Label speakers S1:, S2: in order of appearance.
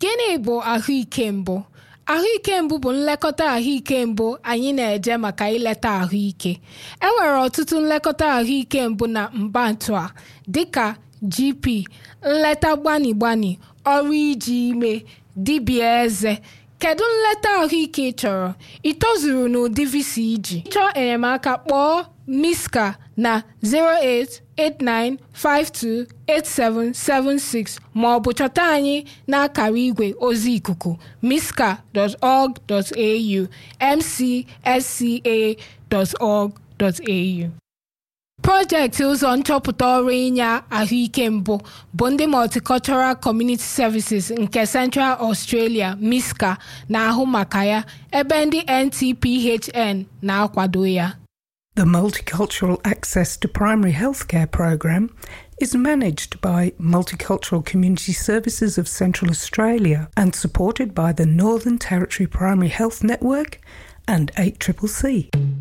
S1: Gịnị bụ ahụike mbụ? Ahụike mbụ bụ nlekọta ahụike mbụ anyị na-eje maka ileta ahụike. E nwere ọtụtụ nlekọta ahụike mbụ na mbantu a dịka GP, nleta gbani gbani, ọrụ iji ime, dibịa eze. Kedu nleta ahụike ị chọrọ? Ị tozuru n'ụdị visa iji? Chọọ enyemaka kpọọ Miska na 089528776 ma ọ bụ chọta anyị n'akara igwe ozi ikuku miska.org.au mcsca.org.au Projekti ụzọ nchọpụta ọrụ inye ahụike mbụ bụ ndị Multicultural Community Services nke Central Australia MISCA na-ahụ maka ya ebe ndị NTPHN na-akwado ya.
S2: The Multicultural Access to Primary Healthcare program is managed by Multicultural Community Services of Central Australia and supported by the Northern Territory Primary Health Network and 8CCC.